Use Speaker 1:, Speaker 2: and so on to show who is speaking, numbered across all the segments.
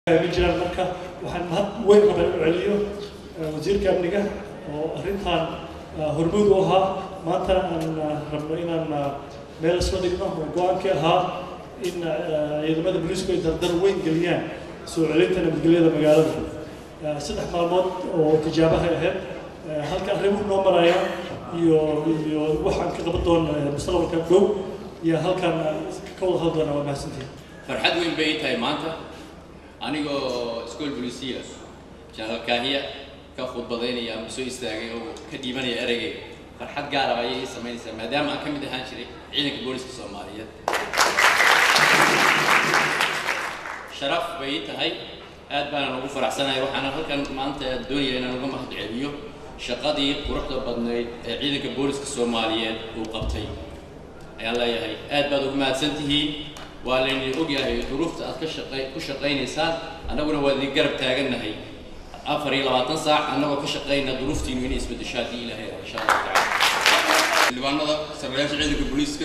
Speaker 1: ma jiraan marka waxaan mahad weyn rabaa inuu celiyo wasiirka amniga oo arrintan hormuud u ahaa maantana aan rabno inaan meel isla dhigno oo go-aankii ahaa in ciidamada booliisku ay dardar weyn geliyaan soo celinta nabadgelyada magaalada saddex maalmood oo tijaabahay ahayd halka arrimuhu noo maraya iyo iyo waxaan ka qaban doona mustaqbalka dhow iyo halkaan ka wada hadli doona waa mahadsantihin
Speaker 2: farxad weyn bay ii tahay maanta anigoo school bolisiya janaal kaahiya ka khudbadaynaya ama soo istaagay oo ka dhiibanaya ereygay farxad gaara ayay ii samaynaysaa maadaama aan ka mid ahaan jiray ciidanka booliska soomaaliyeed sharaf bay ii tahay aad baanan ugu faraxsanahay waxaana halkan maanta doonaya inaan uga mahad celiyo shaqadii quruxda badnayd ee ciidanka booliska soomaaliyeed uu qabtay ayaan leeyahay aad baad ugu mahadsan tihiin waa laydin ogyahay duruufta aad ka shaqay ku shaqaynaysaan annaguna waa idin garab taagannahay afar iyo labaatan saac annagoo ka shaqayna duruuftiinu inay isbeddesho haddii ilaahay insha allah tacala
Speaker 3: xildhibaanada saraayaasha ciidanka booliiska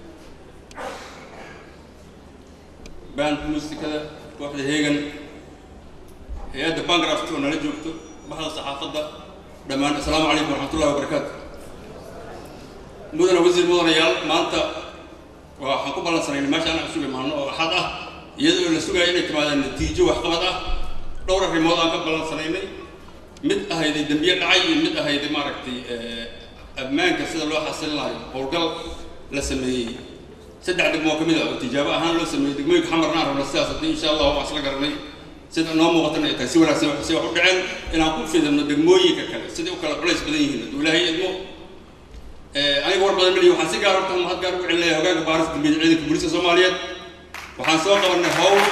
Speaker 3: baanka muusikada kooxda heegan hay-adda bangraft oo nala joogto baxda saxaafadda dhammaan assalaamu calaykum waraxmatullahi wabarakaatu mudana wasiir mudanayaal maanta waxaan ku ballansanayna meesha anaan sugi maano oo axad ah iyadoo la sugaya inay timaadaan natiijo waxqabad ah dhowr arrimood aan ka ballansanaynay mid ahayday dembiye dhacay iyo mid ahayday maaragtay ammaanka sida loo xasilin lahayo howlgal la sameeyey saddex degmoo ka mid ah oo tijaabo ahaan loo sameeyey degmooyinka xamarna aan rabna sidaas haddii insha allah waan isla garanay sida noo muuqatana ay tahay si wanaagsan si wax u dhaceen inaan ku fidano degmooyinka kale siday u kala culays badan yihiin hadduu ilaahay idmo aniga war badan malihi waxaan si gaar horta mahad gaar ugu celinaya hogaanka baaris dambiyada ciidanka booliska soomaaliyeed waxaan soo qabanay hawl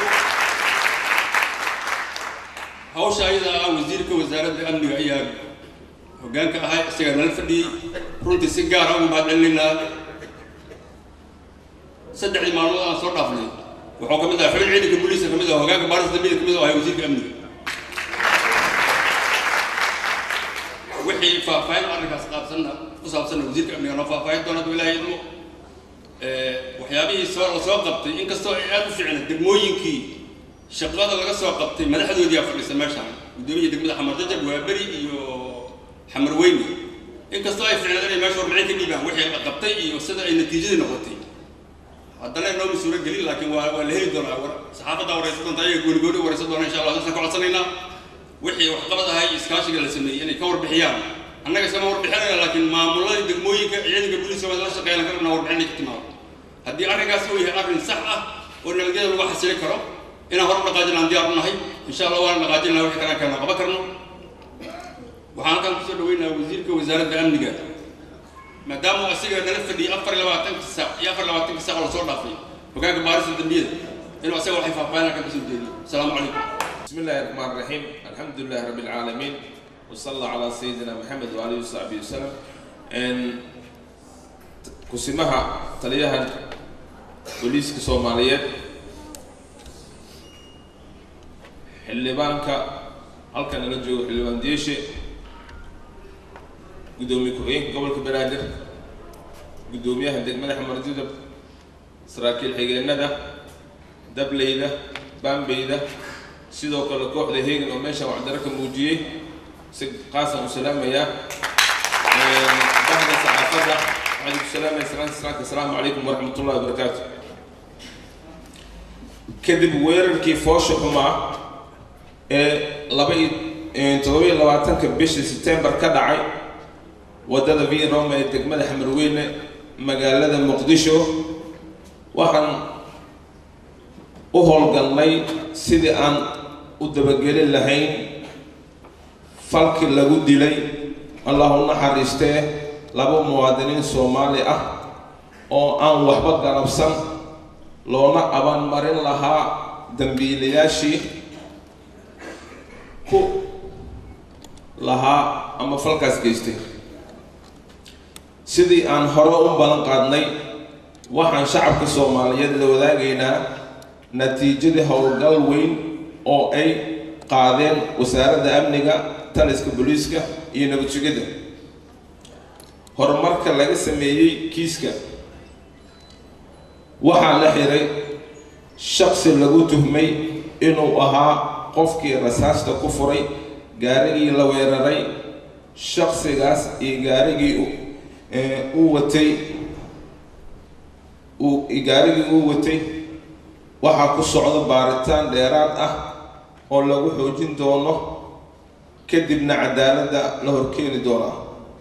Speaker 3: hawsha ayada ah wasiirka wasaaradda amniga ayaa hogaanka ahay isagaa nala fadhiyey runtii si gaara ugu mahad celinaynaa saddexdii maalmood aan soo dhaafnay wuxuu ka mid ahaa xubin ciidanka booliiska ka mid ah hogaanka baaris dambiyada ka mid ah ahay wasiirka amniga wixii faahfaahin arrinkaas qaabsanna ku saabsanna wasiirka amniga noo faahfaahin doona hadduu ilaahay idmo waxyaabihii soo la soo qabtay inkastoo ay aada u fiicna degmooyinkii shaqada laga soo qabtay madaxdoodii aa fadhisa meeshaan guddoomiya degmada xamar jajab waaberi iyo xamar weyne inkastoo ay fiicnaed inay meesha warbixin ka dhiibaan wixii la qabtay iyo sida ay natiijadii noqotay haddana nooma suuro gelin laakiin waa waa la heli doonaa saxaafadda waraysan doonta ayaga gooni gooni waraysan doona insha allah dadkaan ka codsanaynaa wixii waxqabad ahay iskaashiga la sameeyey inay ka warbixiyaan annaga iskama warbixinayna laakiin maamuladii degmooyinka ciidanka booliiska waa la shaqeeyaan ka rabnaa warbixin ay ka timaado haddii arrinkaas uu yahay arrin sax ah oo nabadgelyada lagu xasili karo inaan hor u dhaqaajin aan diyaar u nahay insha allah waana dhaqaajin laha wixii kalaan keena qaban karno waxaan halkan kusoo dhaweynaha wasiirka wasaaradda amniga maadaama uu asiga nala fadhiyay afar iyo labaatanka saac iyo afar iyo labaatanka saac oo lasoo dhaafay hogaanka baarista dambiyada inuu asaga waxay faahfaahin halkan kasoo jeediyo asalaamu calaykum
Speaker 4: بسم الله الرحمن الرحيم الحمد لله رب العالمين وصلى الله على سيدنا محمد وآله وصحبه وسلم إن كسمها تليها بوليس كصوماليات xildhibaanka halkan nala joogo xildhibaan deeshe guddoomiye ku-xigeenka gobolka banaadir guddoomiyaha degmada xamar judab saraakiil xigeenada dableyda baambeyda sidoo kale kooxda heegan oo meeshaan wacdaro ka muujiyey si qaasaan u salaamayaa bahda saxaafadda waxaan ku salaamaya salaanta salaamka asalaamu calaykum waraxmat ullahi wabarakaatu kadib weerarkii foosha xumaa ee laba iyo toddoba-iyo labaatanka bishii setembar ka dhacay waddada v roma ee degmada xamarweyne magaalada muqdisho waxaan u howlgalnay sidii aan u dabagelin lahayn falkii lagu dilay allah u naxariistee laba muwaadiniin soomaali ah oo aan waxba galabsan loona abaanmarin lahaa dambiilayaashii ku lahaa ama falkaas geystay sidii aan hore u ballan qaadnay waxaan shacabka soomaaliyeed la wadaagaynaa natiijadii howlgal weyn oo ay qaadeen wasaaradda amniga taliska booliiska iyo nabad sugidda horumarka laga sameeyey kiiska waxaa la xiray shaksi lagu tuhmay inuu ahaa qofkii rasaasta ku furay gaarigii la weeraray shaksigaas iyo gaarigii uu watay uu gaarigii uu watay waxaa ku socda baaritaan dheeraad ah oo lagu xoojin doono kadibna cadaaladda la horkeeni doonaa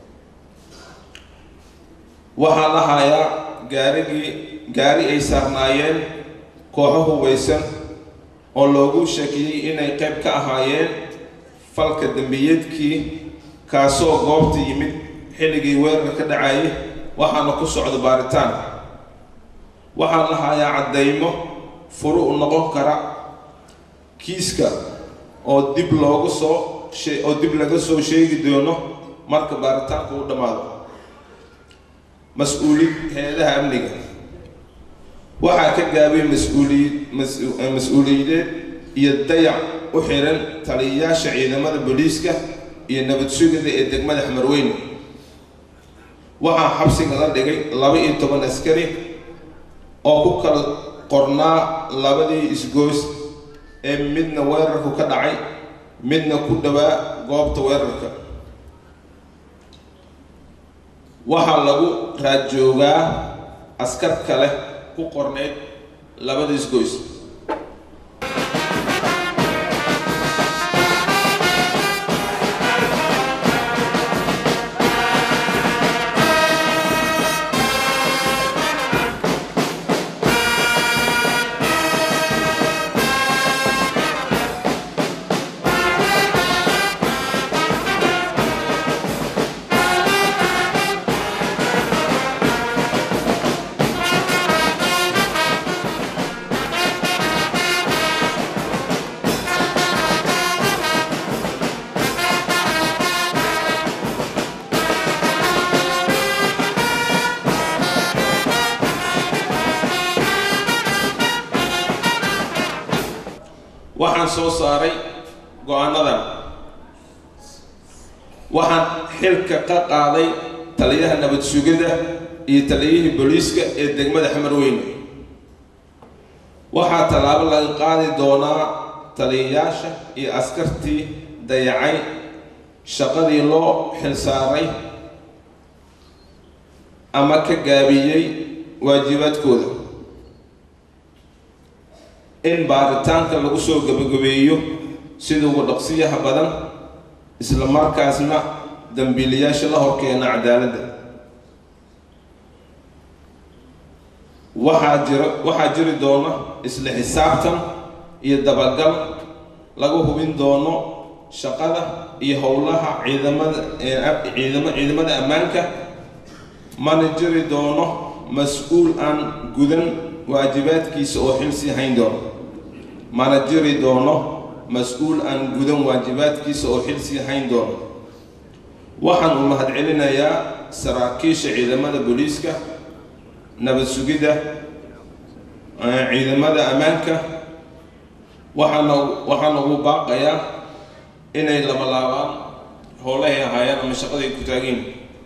Speaker 4: waxaa la hayaa gaarigii gaari ay saarnaayeen kooxo hubaysan oo loogu shakiyey inay qayb ka ahaayeen falka dembiyeedkii kaasoo goobta yimid xilligii weerar ka dhacayay waxaana ku socda baaritaan waxaa la hayaa caddaymo furu u noqon kara kiiska oo dib loogu soo shee oo dib laga soo sheegi doono marka baaritaanku u dhammaado mas-uulid hay-adaha amniga waxaa ka gaabay mas-uuliyid mas-uuliyadeed iyo dayac u xiran taliyayaasha ciidamada booliiska iyo nabad sugida ee degmada xamarweyne waxaa xabsiga la dhigay laba iyo toban askari oo ku kala qornaa labadii isgoys ee midna weerarku ka dhacay midna ku dhowaa goobta weerarka waxaa lagu raadjoogaa askar kale ku qorneyd labada isgoys waxaan soo saaray go-aanadan waxaan xilka ka qaaday taliyaha nabad sugida iyo taliyihii booliiska ee degmada xamarweyne waxaa tallaabo laga qaadi doonaa taliyayaasha iyo askartii dayacay shaqadii loo xilsaaray ama ka gaabiyey waajibaadkooda in baaritaanka lagu soo gabagabeeyo sida ugu dhaqsiyaha badan isla markaasna dambiilayaasha la horkeena cadaaladda waxaa jira waxaa jiri doona isla xisaabtan iyo dabagal lagu hubin doono shaqada iyo howlaha ciidamada ciidama ciidamada ammaanka mana jiri doono mas-uul aan gudan waajibaadkiisa oo xilsii hayn doono mana jiri doono mas-uul aan gudan waajibaadkiisa oo xilsii hayn doono waxaan u mahadcelinayaa saraakiisha ciidamada booliiska nabad sugidda ciidamada ammaanka waxaana waxaana ugu baaqayaa inay labalaabaan howlahay ahaayeen ama shaqaday ku taageen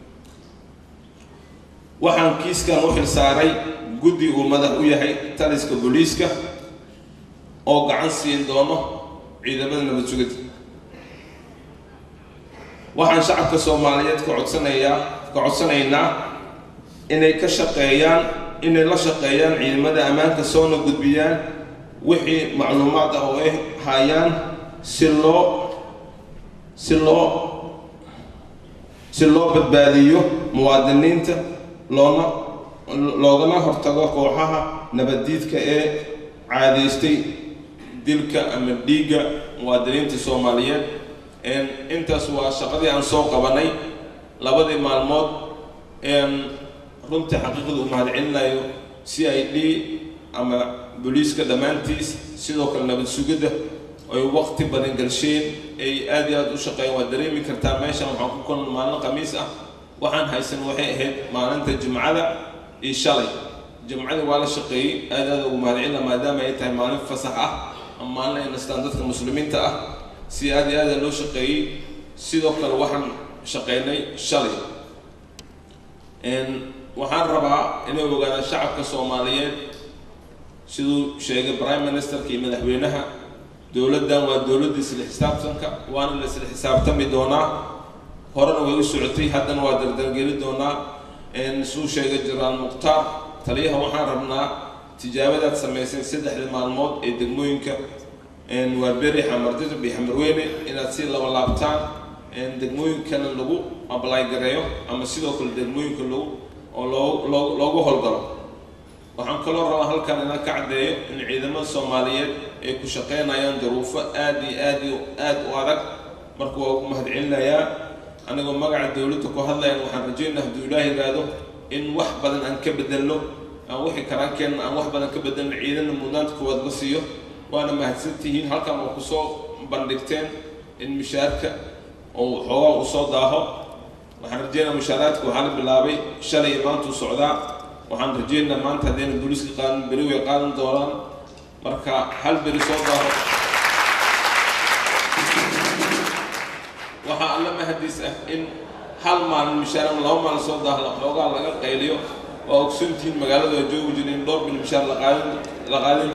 Speaker 4: waxaan kiiskan u xil saaray guddi uu madax u yahay taliska booliiska oo gacan siin doono ciidamada nabad sugidda waxaan shacabka soomaaliyeed ka codsanayaa ka codsanaynaa inay ka shaqeeyaan inay la shaqeeyaan ciidamada ammaanka soona gudbiyaan wixii macluumaad ah oo ay hayaan si loo si loo si loo badbaadiyo muwaadiniinta loona loogana hortago kooxaha nabaddiidka ee caadaystay dilka ama dhiigga muwaadiniinta soomaaliyeed intaas waa shaqadii aan soo qabanay labadii maalmood runtii xaqiiqada u mahadcelinayo c i d ama booliiska dhammaantiis sidoo kale nabad sugidda ay waqti badan galsheen ay aad iyo aada u shaqeeyeen waad dareemi kartaa meeshan waxaan ku kulna maalin khamiis ah waxaan haysan waxay ahayd maalinta jimcada iyo shalay jimcadii waa la shaqeeyey aad aada ugu mahadcelina maadaama ay tahay maalin fasax ah ama maalin ay nastaan dadka muslimiinta ah si aad iyo aada loo shaqeeyey sidoo kale waxaan shaqeynay shalay waxaan rabaa inay ogaadaan shacabka soomaaliyeed siduu sheegay prime ministerka iyo madaxweynaha dowladdan waa dowladda isla xisaabtanka waana la isla xisaabtami doonaa horena way u socotay haddana waa dardargeli doonaa suu sheegay jenaraal mukhtaar taliyaha waxaan rabnaa tijaabadaad samayseen saddexda maalmood ee degmooyinka waa beri xamardajab iyo xamarweyne inaad si laba laabtaan degmooyinkana lagu ablay gareeyo ama sidoo kale degmooyinka lagu oo loo loo loogu howlgalo waxaan kaloo rabaa halkan inaan ka caddeeyo in ciidamada soomaaliyeed ay ku shaqeynayaan daruufo aad iyo aad iyo aad u adag marka waa ugu mahadcelinayaa anigoo magaca dowladda ku hadlayan waxaan rajeynaa hadduu ilaah yidhaahdo in wax badan aan ka bedelno aan wixii karaankeenna aan wax badan ka bedelno ciidana mudnaanta koowaad la siiyo waana mahadsantihiin halkan waa kusoo bandhigteen in mishaarka oo xoogaa uu soo daaho waxaan rajeynaa mushaaraadka waxaa la bilaabay shalay maantuu socdaa waxaan rajeynaa maanta haddayna booliiska qaadan beri way qaadan doonaan marka hal beri soo daaho waxaa alla mahadiis ah in hal maalin mishaar ama laba maalin soo daahla xoogaa laga qayliyo waa ogsoontihiin magaalada waa joogi jirin dhowr bil mishaar la qaadin la qaadin